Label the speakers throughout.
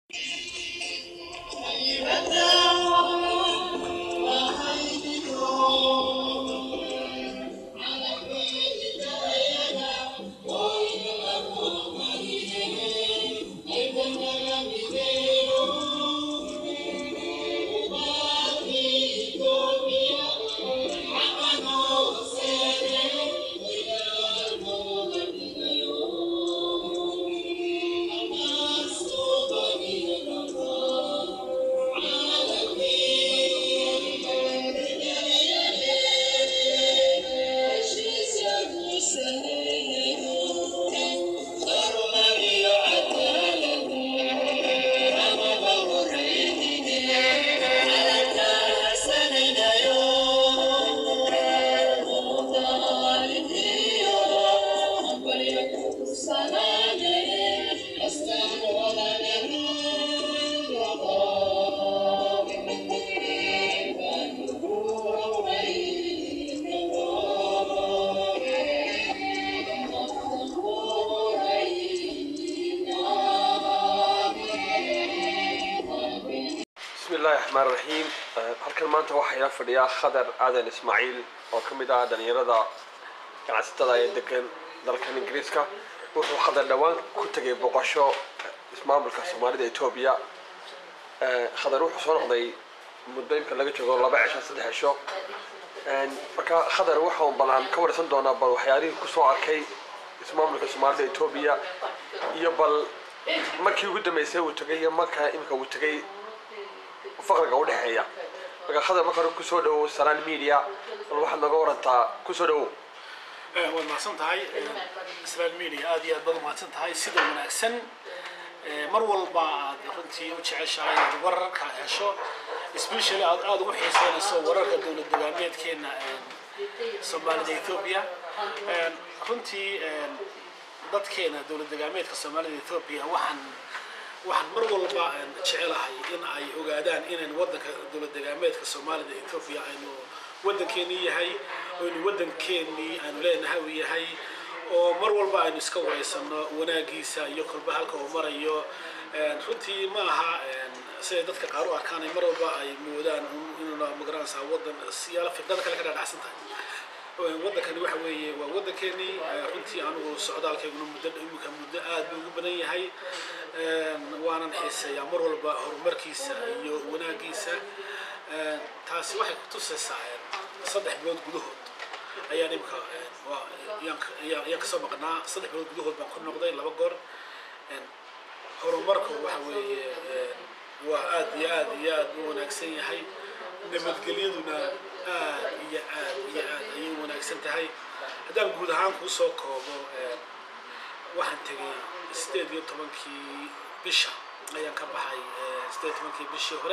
Speaker 1: bismillahi raxmaan raxiim halkan maanta waxaa ila fadhiyaa khadar aadan ismaaciil oo ka mid ah dhalinyarada ganacsatada ee degan dalkan ingiriiska wuxuu khadar dhowaan ku tegay boqosho ismaamulka soomaalida etoobiya khadar wuxuu soo noqday muddo imka laga joogo laba cisho saddex cisho marka khadar waxaan balan ka warsan doonaa bal waxyaalihii kusoo arkay ismaamulka soomaalida etoobiya iyo bal markii ugu dambeysay uu tegay iyo marka imika uu tegay faqriga udhexeeya marka khadar marka hore kusoo dhawow salaan media bal waxaad nooga warantaa kusoo dhawow
Speaker 2: waad mahadsan tahay israel media aad iyo aad baad umahadsan tahay sida wanaagsan mar walba aad runtii u jeceshahay inaad wararka hesho especially aad aada ugu xiiseynayso wararka dowlad dagaameedkeena soomaalida ethiopia runtii dadkeena dowlad dagaameedka soomaalida ethiopia waxaan waxaan mar walba jecelahay in ay ogaadaan inaynu wadanka dowlad dagaameedka soomaalida ethiopia aynu wadankeenii yahay aynu wadankeenii aynu leenahay uu yahay oo mar walba aynu iska wareysano wanaagiisa iyo kolba halka uu marayo runtii ma aha siday dadka qaar u arkaan mar walba ay moodaan inuuna magaranaysaa wadan siyaalo fikrada kale ka dhaadhacsan tahay wadankani waxa weeye waa wadankeenii runtii anigu socdaalkayguna muddo imika muddo aad buu ugu badan yahay waanan xiiseeyaa mar walba horumarkiisa iyo wanaagiisa taasi waxay kutusaysaa saddex bilood gudahood ayaan imika ayaan kasoo maqnaa saddex bilood gudahood baan ku noqday laba goor horumarku waxa weeye waa aad iyo aad iyo aad u wanaagsan yahay nabadgelyaduna aad iyo aad iyo aad ayay wanaagsan tahay haddaan guud ahaan kuu soo koobo waxaan tegay sideed iyo tobankii bisha ayaan ka baxay sideed iyo tobankii bishii hore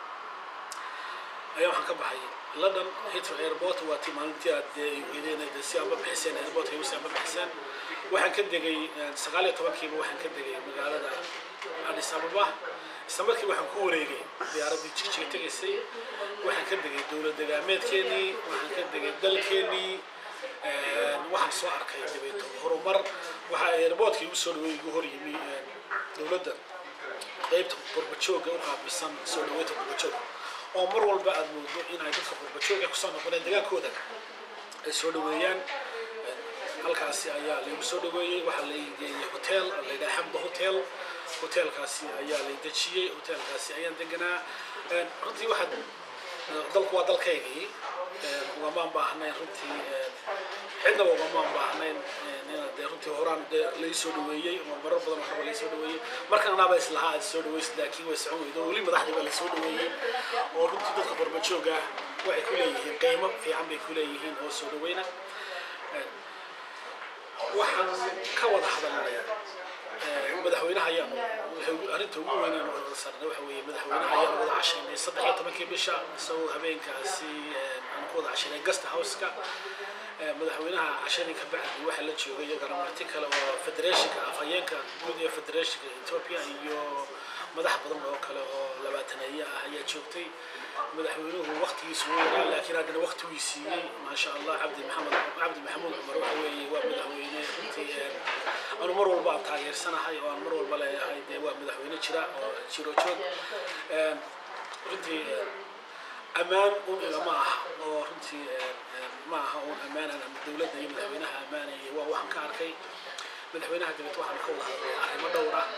Speaker 2: ayaa waxaan ka baxay london heathrow airport waa tii maalintii aad weydeen si aad ma bixiseen airport ay si aad ma bixiseen waxaan ka degay sagaal iyo tobankiiba waxaan ka degay magaalada addis ababa isla markii waxaan ku wareegay diyaaraddii jigjiga tegaysay waxaan ka degay dowlad dagaameedkeenii waxaan ka degay dalkeenii waxaan soo arkay dabeeto horumar waxaa airportkii igu soo dhaweey igu hor yimi dowladda qaybta qurbajooga u qaabilsan soo dhaweynta qurbajooga oo mar walba aad moodo in ay dadka qurbajooga kusoo noqoneen dagaalkooda ay soo dhaweeyaan halkaasi ayaa laygu soo dhaweeyey waxaa la geeyey hotel la yidhaha xamda hotel hotelkaasi ayaa lay dejiyey hotelkaasi ayaan deganaa runtii waxaad dalku waa dalkaygii ugamaan baahnayn runtii cidnaba ugamaan baahnayn dee runtii horaan dee lai soo dhaweeyey oo marar badan horeba lai soo dhaweeyey markan anaaba islahaa aad soo dhaweysid laakiin way socon weydo weli madaxdii baa la soo dhaweeyey oo runtii dadka qurbajooga waxay ku leeyihiin qiimo fiican bay ku leeyihiin oo soo dhaweyna waxaan ka wada hadalnay madaxweynaha ayaanu arrinta ugu weyn aanu wada sarnay waxa weeye madaxweynaha ayaanu wada cashaynay saddex iyo tobankii bisha isagoo habeenkaasi aanu ku wada cashaynay guest house-ka madaxweynaha cashadii ka bacdi waxaa la joogay iyagana marti kale oo federationka afhayeenka guud ee federationka ethiopia iyo madax badan oo kale oo labaataneeye ah ayaa joogtay madaxweynuhu waktigiisu wuu yaraa laakiin haddana wakti wii siiyey maasha allah cabdi maxamed cabdi maxamuud cumar waxa weeye waa madaxweyne runtii anu mar walba aan taageersanahay oo aan mar walba leeyahay dee waa madaxweyne jira oo jiro joog runtii ammaan un igama aha oo runtii ma aha un ammaanan ama dowladda iyo madaxweynaha ammaanaya waa waxaan ka arkay madaxweynaha dabeed waxaan ka wada hadlay arrimo dhowr ah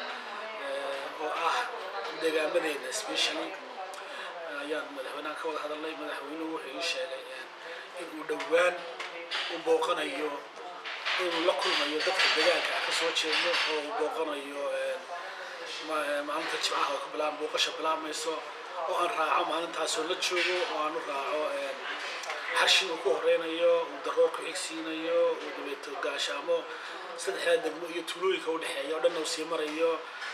Speaker 2: oo ah deegaamadeena especially ayaan madaxweynaha ka wada hadalnay madaxweynuhu wuxuu ii sheegay in uu dhowaan u booqanayo inuu la kulmayo dadka deegaanka ka soo jeedno oo uu booqanayo maalinta jimcaha oo ka bilaab booqasha bilaabmayso oo aan raaco maalintaasoo la joogo oo aan u raaco xashi uu ku horeynayo uu daroor ku xigsiinayo uu dabeeto gaashaamo saddexdaa degmo iyo tuulooyinka u dhexeeya oo dhanna uu sii marayo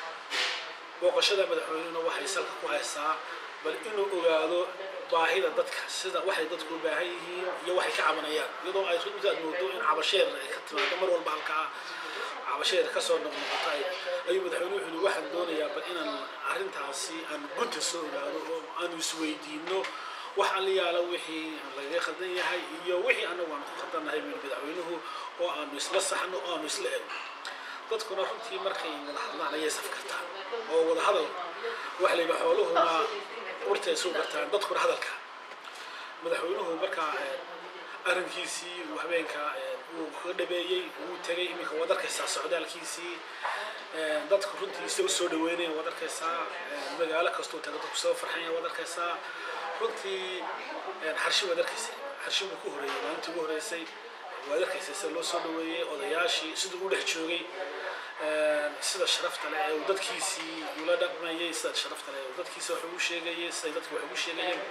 Speaker 2: booqashada madaxweynehuna waxay salka ku haysaa bal inuu ogaado baahida dadka sida waxay dadku u baahan yihiin iyo waxay ka cabanayaan iyadoo ay runtaad moodo in cabasheer ay ka timaado mar walba halkaa cabasheer kasoo noqnoqota ayuu madaxweyne wuxuu yidhi waxaan doonayaa bal inaan arrintaasi aan gunta soo ogaado oo aanu isweydiino wax alla yaala wixii lagaga khaldan yahay iyo wixii annagu aan ku khaldannahay buu madaxweynuhu oo aanu isla saxno oo aanu isla ego dadkuna runtii markay wada hadlaan ayay safkartaan oo wada hadal waxa la yidhi xooluhuna urtay soo gartaan dadkuna hadalka madaxweynuhu markaa arrinkiisii uu habeenka uu kaga dhabeeyey wuu tegay iminka waad arkaysaa socdaalkiisii dadku runtii isaga soo dhaweynaya waad arkaysaa magaalo kastuu taga dadku soo farxaya waad arkaysaa runtii xarshi waad arkaysa xarshi buu ku horeeyey maalintii ugu horeysay waad arkaysa sida loo soo dhaweeyey odayaashii siduu u dhex joogay sida sharafta leh ee uu dadkiisii ula dhaqmayay sida sharafta leh ee uu dadkiisa wax ugu sheegayay siday dadku wax ugu sheegayeen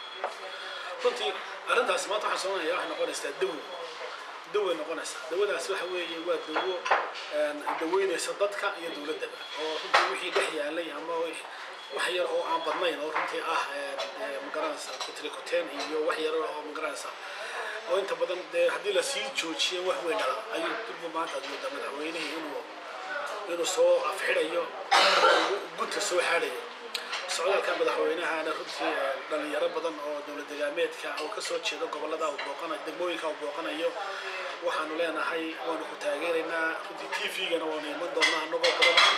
Speaker 2: runtii arrintaasi maanta waxaan soomanayaa waxay noqonaysaa dawo daway noqonaysaa dawadaas waxa weeye waa dawo daweynaysa dadka iyo dowladdaba oo runtii wixii dhex yaalay ama wax yar oo aan badnayn oo runtii ah magaranaysa kutrikuteen iyo wax yar oo magaranaysa oo inta badan dee haddii lasii joojiyo wax weyn dhala ayuu durba maanta aad moodaa madaxweynihii inuu inuu soo afxidhayo gunta soo xaadhayo socdaalka madaxweynahana runtii dhalinyaro badan oo dowlad degaameedka oo kasoo jeeda gobolada uu booqanayo degmooyinka uu booqanayo waxaanu leenahay waanu ku taageeraynaa runtii t v-gana waanu iman doonaa anagoo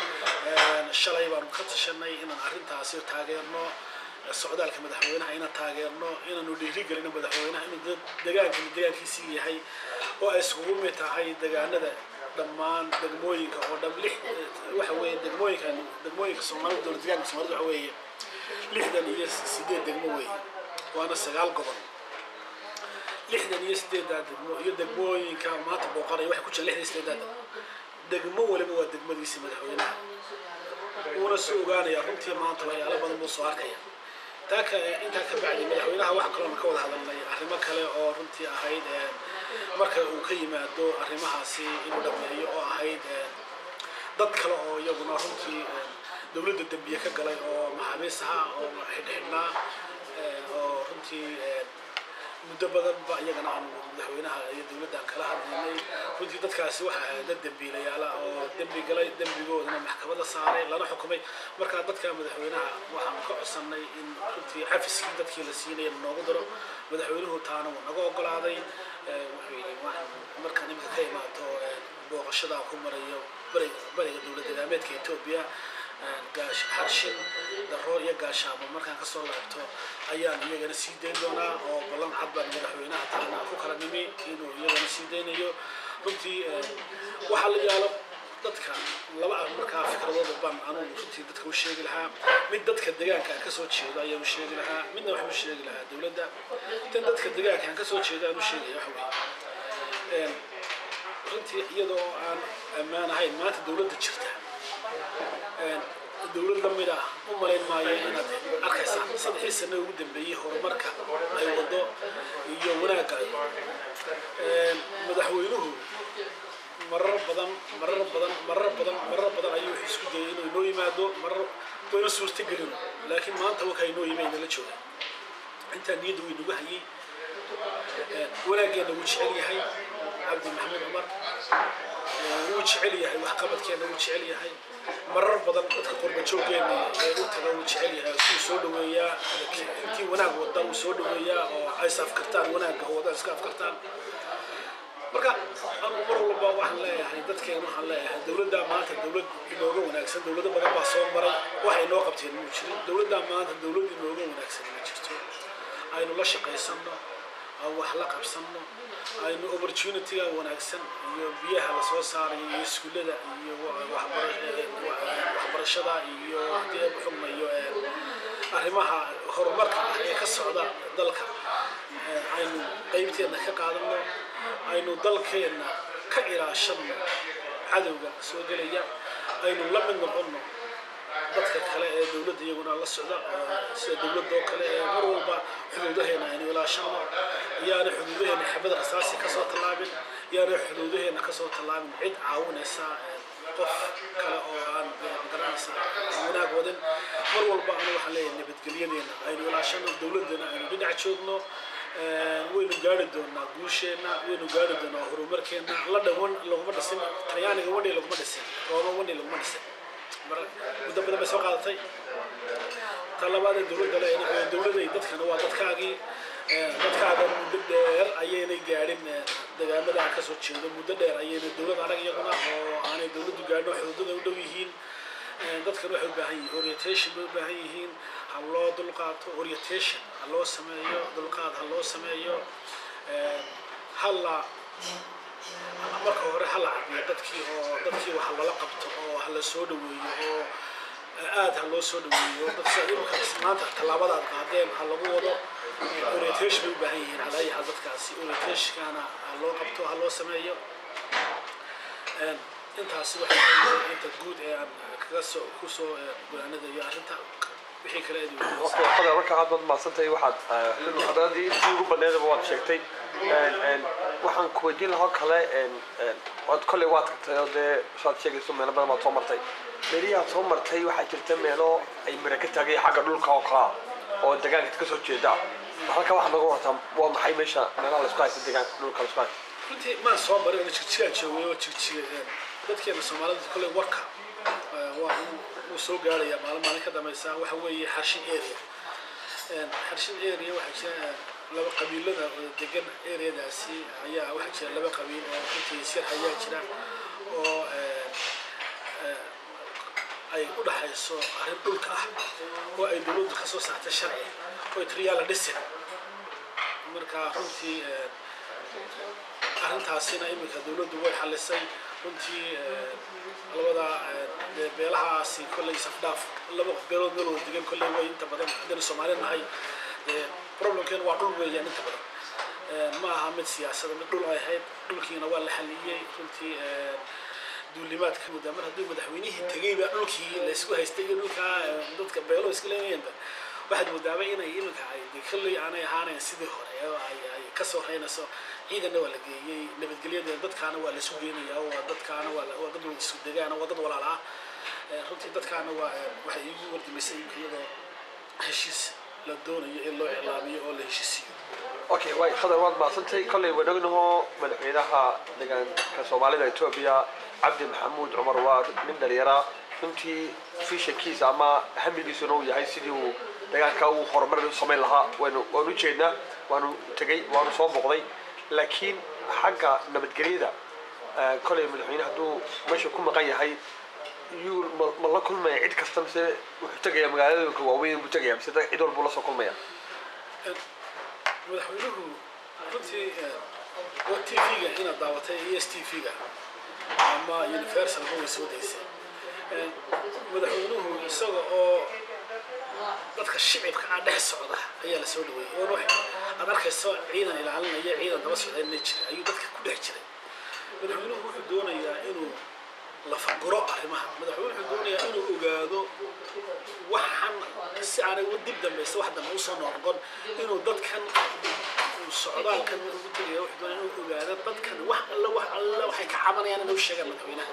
Speaker 2: badan shalay baanu ka tashanay inaan arrintaasi taageerno socdaalka madaxweynaha inaan taageerno inaanu dhiirigelino madaxweynaha inuu degaankan degaankiisii yahay oo ay iskugu mid tahay degaanada dhammaan degmooyinka oo dhan lix waxa weeye degmooyinkan degmooyinka soomaalida dowlad degaanka soomaalida waxa weeye lixdan iyo sideed degmo weeye waana sagaal gobol lixdan iyo sideeddaa degmo iyo degmooyinka maanta booqanaya waxay ku jiraan lixdan iyo sideeddaa degmo degmo waliba waa degmadiisa madaxweynaha wuuna soo ogaanaya runtii maanta waxyaalo badan buu soo arkaya taa ka intaa ka bacdi madaxweynaha waxaa kaloona ka wada hadalnay arrimo kale oo runtii ahayd marka uu ka yimaado arrimahaasi inuu dhameeyo oo ahayd dad kale oo iyaguna runtii dowladda dembiye ka galay oo maxaabiis ahaa oo xidhxidhnaa oo runtii muddo badanba iyagana aanu madaxweynaha iyo dowladda aan kala hadlaynay runtii dadkaasi waxa ahayd dad dembiilayaala oo dembi galay dembigoodana maxkamada saaray lana xukumay markaa dadka madaxweynaha waxaanu ka codsannay in runtii cafiskii dadkii la siinaya noogu daro madaxweynuhu taana wuu naga ogolaaday wuxuu yidhi markaan iminka ka imaato booqashada ku marayo bariga dowlad degaameedka etoobiya xarshin daroor iyo gaashaamo markaan kasoo laabto ayaan iyagana sii dayn doonaa oo ballan cad baan madaxweynaha taana ku kala nimi inuu iyagana sii daynayo runtii waxaa la yaalo dadka laba markaa fikradooda baan anugu runtii dadka u sheegi lahaa mid dadka deegaanka aan kasoo jeedo ayaan u sheegi lahaa midna waxaan u sheegi lahaa dowladda tan dadka deegaanka aan kasoo jeedo aan u sheegaya waxa weeye runtii iyadoo aan ammaan ahayn maanta dowladda jirta dowlad la mid ah u malayn maayo inaad arkaysaa saddexdii sano ugu dambeeyey horumarka ay wado iyo wanaagga madaxweynuhu marar badan marar badan marar badan marar badan ayuu wuxuu isku dayay inuu inoo yimaado marar wayna suurtagelin laakiin maanta wakaa inoo yimay nala jooga intaa niyadda way nagu hayay wanaaggeena wuu jecel yahay cabdi maxamed cumar wuu jecel yahay waxqabadkeena wuu jecel yahay marar badan dadka qurba jooggeena jecel yahay wuu soo dhaweeyaa intii wanaag wada wuu soo dhaweeyaa oo ay is afkartaan wanaagga wada iska afkartaan marka anu mar walba waxaan leeyahay dadkeena waxaan leeyahay dowladda maanta dowlad inooga wanaagsan dowlado badan baa soo maray wax inoo qabteen muu jirin dowladda maanta dowlad inooga wanaagsan ma jirto aynu la shaqaysanno aan wax la qabsanno aynu opportunityga wanaagsan iyo biyaha lasoo saarayo iyo iskuullada iyo waxbarashada iyo haddii ay xugmayo arrimaha horumarka ah ee ka socda dalka aynu qaybteenna ka qaadanno aynu dalkeenna ka ilaashanno cadowga soo gelaya aynu la mid noqonno dadka kale ee dowladda iyaguna la socda sida dowladda oo kale ee mar walba xuduudaheena aynu ilaashanno iyaana xuduudaheena xabad rasaasi kasoo tallaabin iyaana xuduudaheena kasoo tallaabin cid caawinaysa qof kale oo aan garanaysa wanaag wadin mar walba anu waxaan leeyahay nabadgelyadeena aynu ilaashanno dowladdana aynu dhinac joogno waynu gaari doonaa guusheenna waynu gaari doonaa horumarkeenna la dhawan laguma dhisin talyaaniga wani laguma dhisin rooma wani laguma dhisin muddo badan bay soo qaadatay ta labaad ee dowladda le dowladay dadkana waa dadkaagii dadkaaga muddo dheer ayaynay gaadhin deegaamada aan kasoo jeedo muddo dheer ayaynay dowlad arag iyaguna oo aanay dowladdu gaadhin oo xuduudada u dhow yihiin dadkan waxay u baahan yihiin orientation bay u baahan yihiin ha loo dulqaato orientation ha loo sameeyo dulqaad ha loo sameeyo hala marka hore hala cabiyo dadkii oo dadkii wax lala qabto oo hala soo dhaweeyo oo aad ha loo soo dhaweeyo dadka imika maanta tallaabadaad qaadeen ha lagu wado orientation bay u baahan yihiin calaayaha dadkaasi orientationkana ha loo qabto ha loo sameeyo intaasi waxay inta guud ee aan kaga soo kusoo go'aanadayo arrinta wixii kale eedi
Speaker 1: okay qadar marka aad baad mahadsantahay waxaad khadradii intii ugu badneedaba waad sheegtay waxaan ku weydiin lahaa kale waad kolley waad tagtay oo dee saad sheegayso meelo badan baad soo martay meelihii aad soo martay waxaa jirta meelo ay mira ka taagay xagga dhulka oo kalaa oo deegaanka ka soo jeeda halka waxaad naga wartaa waa maxay meesha meelaha laisku haysta deegaanka dhulka laisku haysta
Speaker 2: runtii maan soo marin oo jigjigaan joogay oo jigjiga dadkeena soomaalida kolley warka waa wuu soo gaarayaa maalin maalin ka dambaysa waxa weeye xarshin area xarshin area waxaa jira laba qabiilada oo degan areadaasi ayaa waxaa jira laba qabiil oo runtii sir ayaa jira oo ay u dhaxayso arrin dhulka ah oo ay dowladdu ka soo saartay sharci oo triyaala dhisin marka runtii arrintaasina iminka dowladdu way xalisay runtii labada beelahaasi kolley safdhaaf laba beelood meel wada degan kolley way inta badan haddaynu soomaali nahay problemkeenu waa dhul weeyaan inta badan ma aha mid siyaasada mid dhul ay ahayd dhulkiina waa la xaliyey runtii duulimaadka muddaa mar hadduu madaxweynihii tegeyba dhulkii laysku haystay iyo dhulkaa dadka beelo iska leeyayanba waxaad moodaaba inay iminka ay de kolley aanay ahaanayn sidii hore oo ay ay kasoo reynayso ciidanna waa la geeyey nabadgelyada dadkaana waa laysu geenayaa waa dadkaana waa waa dad wada isu degaana waa dad walaala ah runtii dadkaana waa waxay iigu wardimaysay iminka iyadoo heshiis la doonayo in loo iclaamiyo oo la heshiisiyo
Speaker 1: okay way khadar waad mahadsantay kolley waan ognahoo madaxweynaha deegaanka soomaalida etoobiya cabdi maxamuud cumar waa nin dhalinyara runtii fishankiisa ama hamigiisuna uu yahay sidii uu deegaanka uu horumar u samayn lahaa waynu waanu ujeednaa waanu tegey waanu soo boqday laakiin xagga nabadgelyada kolley madaxweyne hadduu meesha ku maqan yahay yuu ma la kulmaya cid kasta mise wuxuu tegaya magaaladooyinka waaweyn buu tegaya mise cid walbuu la soo kulmaya
Speaker 2: madaxweynuhu runtii t v-ga inaad daawatay e s t v-ga ama universal ma way soo daysay madaxweynuhu isaga oo dadka shicibka ah dhex socda ayaa la soo dhaweeyey oon aad arkayso ciidan ilaalinaya ciidan daba socda ma jira ayuu dadka ku dhex jiray madaxweynuhu wuxuu doonayaa inuu lafaguro arrimaha madaxweynuhu wuxuu doonayaa inuu ogaado waxan si aanay dib dambaysa wax dambe usoo noqon inuu dadkan socdaalkan ugu tegaya wuxuu doonaya inuu ogaado dadkan wax alla wax alla waxay ka cabanayaan inuu sheegaan madaxweynaha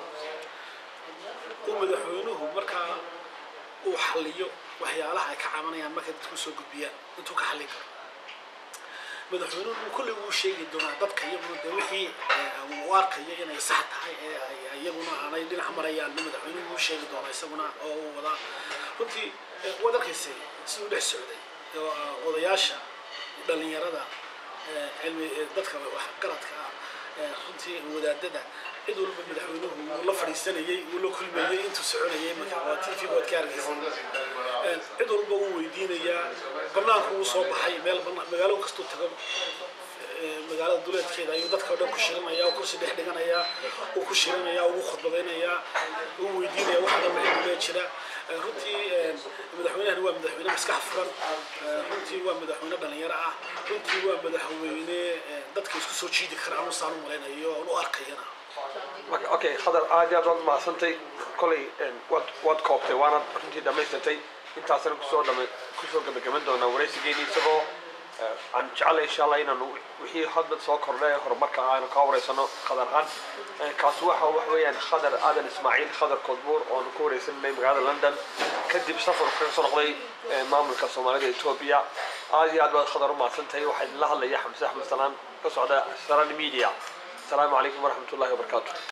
Speaker 2: uu madaxweynuhu markaa uu xalliyo waxyaalaha ay ka cabanayaan markay dadku soo gudbiyaan intuu ka xallin karo madaxweynuhu uu kolley uu sheegi doonaa dadka iyaguna dee wixii uu arkayo inay sax tahay ee ay iyaguna aanay dhinac marayaan madaxweynuhu uu sheegi doonaa isaguna oo uu wadaa runtii waad arkaysay siduu dhex socday oo, ah, odayaasha dhalinyarada eh, cilmi eh, dadka waxgaradka ah eh, runtii wadaadada cid walba madaxweynuhu wuu la fadhiisanayey wuu la kulmayey intuu soconayay marka waa tv waad ka arkaysay Eh, cid walba wuu weydiinayaa banaanku wuu soo baxay meel bana- magaalo kastuu tago eh, magaalada duleedkeeda ayuu dadka o dhan ku shirinaya oo kursi dhex dhiganaya uu ku shirinaya ugu khudbadaynaya uu weydiinaya waxa dhan wixii gulee jira Eh, runtii eh, madaxweynahani waa madaxweyne maskax furan Eh, runtii waa madaxweyne dhalinyaro ah runtii waa madaxweyne eh, dadka isku soo jiidi kara anu saan u malaynayo oon u arkayana
Speaker 1: marka okay khadar aad iyo aad waad mahadsantay kolay een, waad waad koobtay waanaad runtii dhammaystirtay intaasna kusoo dhama kusoo gabagaban doonaa waraysigeeni isagoo eh, aan jecelay insha allah inaanu wixii hadda soo kordhay horumarka aanu ka wareysano khadar ahaan Eh, kaasi waxa wax weeyaan khadar aadan ismaaciil khadar kodbuur oonu ku wareysanay magaalada london kadib safar kaga soo noqday eh, maamulka soomaalida etoobiya aad iyo aad baad khadar u mahadsantahay waxaa idinla hadlaya xamse axmed salaan ka socda saran media السلام عليكم ورحمة الله وبركاته